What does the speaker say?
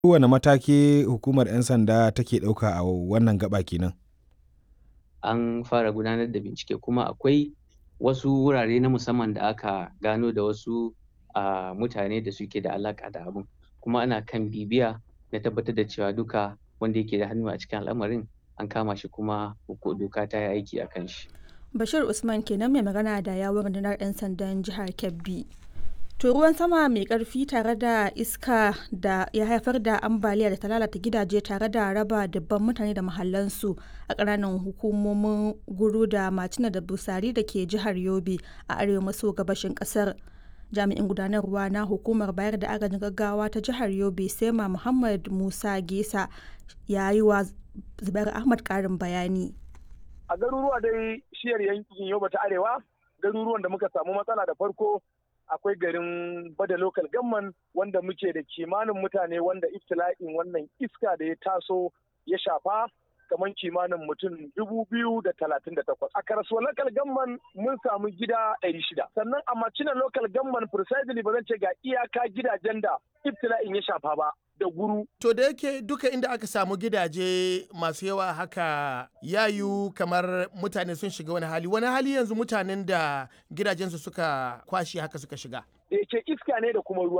Kowane mataki hukumar 'yan sanda take ɗauka a wannan gaba kenan? An fara gudanar da bincike kuma akwai wasu wurare na musamman da aka gano da wasu a mutane da suke da alaƙa da abun kuma ana kan bibiya na tabbatar da cewa duka wanda yake da hannu a cikin al'amarin an kama shi kuma doka ta yi aiki a kan shi. Bashir Usman kenan mai magana da yawun rundunar 'yan sandan jihar Kebbi. To ruwan sama mai karfi tare da iska da ya haifar da ambaliya da ta lalata gidaje tare da raba dubban mutane da mahallansu a ƙananan hukumomin guru da macina da busari da ke jihar Yobe a arewa maso gabashin ƙasar. Jami'in gudanarwa na hukumar bayar da agajin gaggawa ta jihar Yobe Sema Muhammad Musa Gesa ya yi wa Zubair Ahmad ƙarin bayani. A garuruwa dai shiyar yankin Yobe ta Arewa garuruwan da muka samu matsala da farko akwai garin bada local gamman wanda muke da kimanin mutane wanda iftila'in wannan iska da ya taso ya shafa kamar kimanin mutum dubu biyu da talatin da takwas. A karasuwa local gamman mun samu gida ɗari shida. Sannan a macina local gamman precisely ba zan ce ga iyaka gidajen da iftila'in ya shafa ba. da guru. To da yake duka inda aka samu gidaje masu yawa haka yayu kamar mutane sun shiga wani hali wani hali yanzu mutanen da gidajensu suka kwashe haka suka shiga. Da yake iska ne da kuma ruwa